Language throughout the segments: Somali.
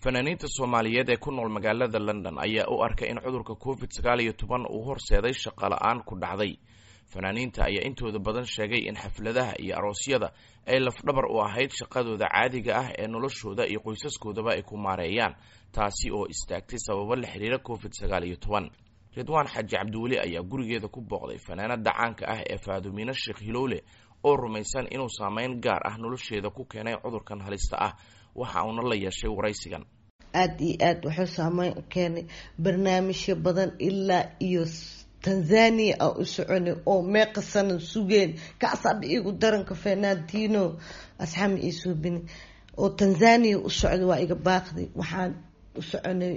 fanaaniinta soomaaliyeed ee ku nool magaalada london ayaa u arkay in cudurka covid sagaal iyo toban uu horseeday shaqo la-aan ku dhacday fanaaniinta ayaa intooda badan sheegay in xafladaha iyo aroosyada ay lafdhabar u ahayd shaqadooda caadiga ah ee noloshooda iyo qoysaskoodaba ay ku maareeyaan taasi oo istaagtay sababo la xiriira covid sagaal iyo toban ridwaan xaaji cabdiweli ayaa gurigeeda ku booqday fanaanada caanka ah ee faadumiino sheekh hilowle oo rumaysan inuu saameyn gaar ah nolosheeda ku keenay cudurkan halista ah waxa uuna la yeeshay waraysigan aada iyo aada wuxuu saameyn u keenay barnaamijyo badan ilaa iyo tanzania aan u soconay oo meeqa sana sugeen kacsaaba igu daranka fernandino asxaami ii suubini oo tanzania u socday waa iga baaqday waxaan u soconay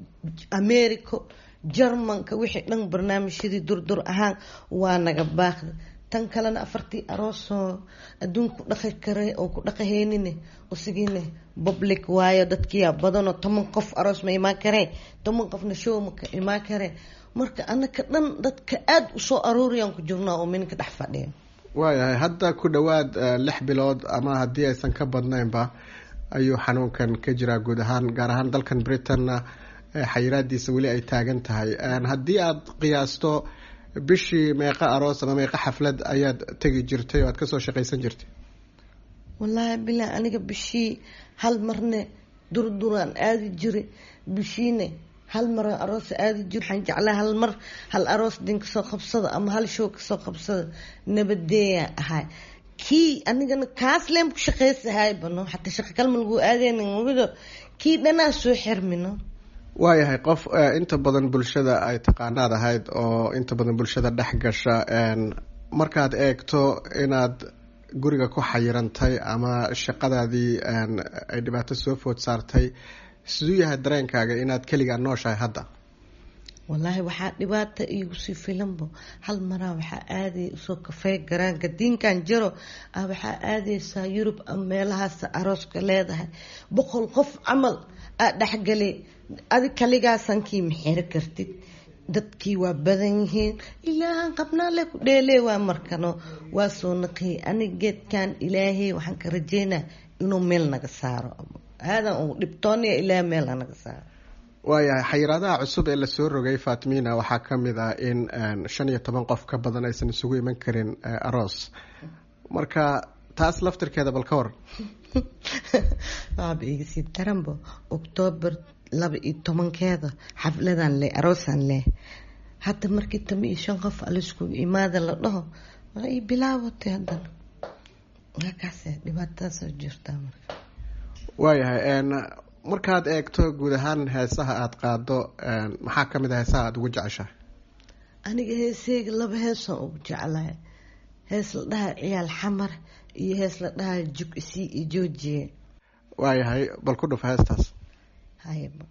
america jarmanka wixii dhan barnaamijyadii durdur ahaan waa naga baaqday tan kalena afartii aroosoo adduunka ku dhaqi kara oo ku dhaqahaynine usigiine public waayo dadkiyaa badanoo toban qof aroos ma imaan karee toban qofna show maka imaan karee marka anaka dhan dadka aada usoo arooriyaan ku jirnaa oo minka dhex fadhiya waayahay hadda ku dhowaad lix bilood ama haddii aysan ka badnaynba ayuu xanuunkan ka jiraa guud ahaan gaar ahaan dalkan britanna xayiraadiisa weli ay taagan tahay haddii aada qiyaasto bishii meeqa aroos ama meeqa xaflad ayaad tegi jirtay oo aad kasoo shaqaysan jirtay wallaahi bilah aniga bishii hal marne durduraan aadi jiray bishiine hal mar aroos aadi jir waxaan jeclaa hal mar hal aroos din kasoo qabsada ama hal show kasoo qabsada nabadeeya ahay kii anigana kaas leen ku shaqaysahay bano xataa shaqa kalma lagu aadeynawido kii dhanaa soo xirmino waayahay qof inta badan bulshada ay taqaanaad ahayd oo inta badan bulshada dhex gasha markaad eegto inaad guriga ku xayirantay ama shaqadaadii ay dhibaato soo food saartay siduu yahay dareenkaaga inaad keligaa nooshahay hadda wallaahi waxaa dhibaata iigu sii filanbo hal maraa waxaa aaday usoo kafey garaanka diinkan jaro ah waxaa aadaysaa yurub ama meelahaas arooska leedahay boqol qof camal aa dhexgalay adi kaligaasankii maxiro kartid dadkii waa badan yihiin ilaahan qabnaale ku dheelee waa markano waa soo naqiyay anig geedkan ilaahay waxaan ka rajeynaa inuu meel naga saaro aadan u dhibtoonaya ilaah meel naga saaro waayahay xayiraadaha cusub ee lasoo rogay fatimina waxaa ka mid ah in shan iyo toban qof ka badan aysan isugu iman karin aroos marka taas laftirkeeda bal ka waran waaba igasii daranbo octoobar laba iyo tobankeeda xafladan leh aroosan leh hadda markii tama iyo shan qof alaiskugu imaada la dhaho waa i bilaawatay haddana waakaase dhibaatadaasoo jirtaa marka waayahay markaad eegto guud ahaan heesaha aada qaado maxaa ka mid a heesaha aada ugu jeceshahay aniga heeseyga laba heesaan ugu jeclahay hees la dhaha ciyaal xamar iyo hees la dhaha jug isii iyo joojiye waayahay bal ku dhuf heestaas hayba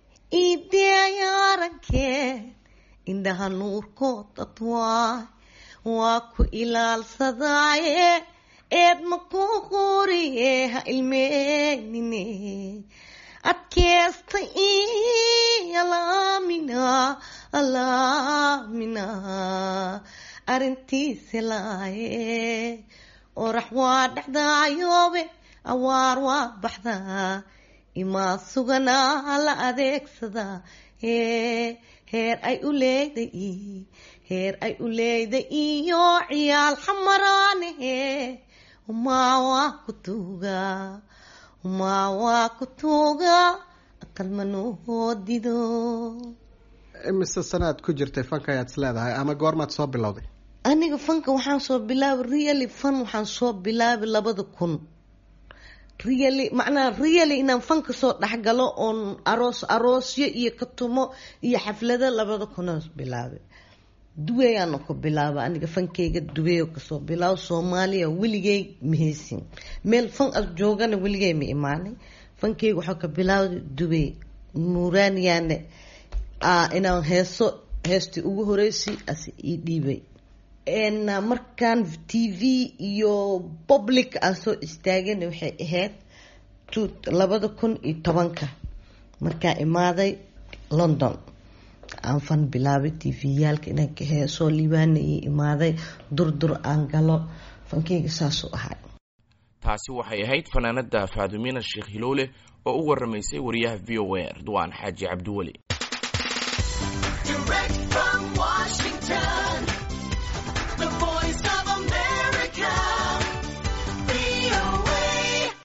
ideayarankee indhaha nuurkood dadwaay waa ku ilaalsadaaye eed ma ku qoriye ha ilmeynine adkeesta alaamina alaamina arintiisa laaye orax waa dhexdaayoobe awaar waa baxdaa imaa suganaa la adeegsadaa hee heer ay u leeday heer ay u leeday iyo ciyaal xamaraanahe umaa waa ku tuugaa umaa waa ku tuugaa aqalmanoodido imise sanaad ku jirtay fanka ayaad is leedahay ama goormaad soo bilowday aniga fanka waxaan soo bilaabay really fan waxaan soo bilaabay labada kun really macnaa really inaan fanka soo dhexgalo oon aroos aroosyo iyo katumo iyo xaflado labada kunaan bilaabay duweyaana ku bilaaba aniga fankeyga duweyo kasoo bilaabo soomaaliya weligey maheysin meel fan as joogana weligey ma imaanay fankeyga waxaa ka bilaawday duwey nuuraaniyaane inaan heeso heestii ugu horeysay ase ii dhiibay markaan t v iyo public aan soo istaagana waxay ahayd labada kun iyo tobanka markaa imaaday london aan fan bilaabay t v-yaalka inaan ka heesoo liibaana io imaaday durdur aan galo fankeyga saasuu ahay taasi waxay ahayd fanaanada faadumina sheekh hiloole oo u waramaysay wariyaha v o a ridwaan xaaji cabdiweli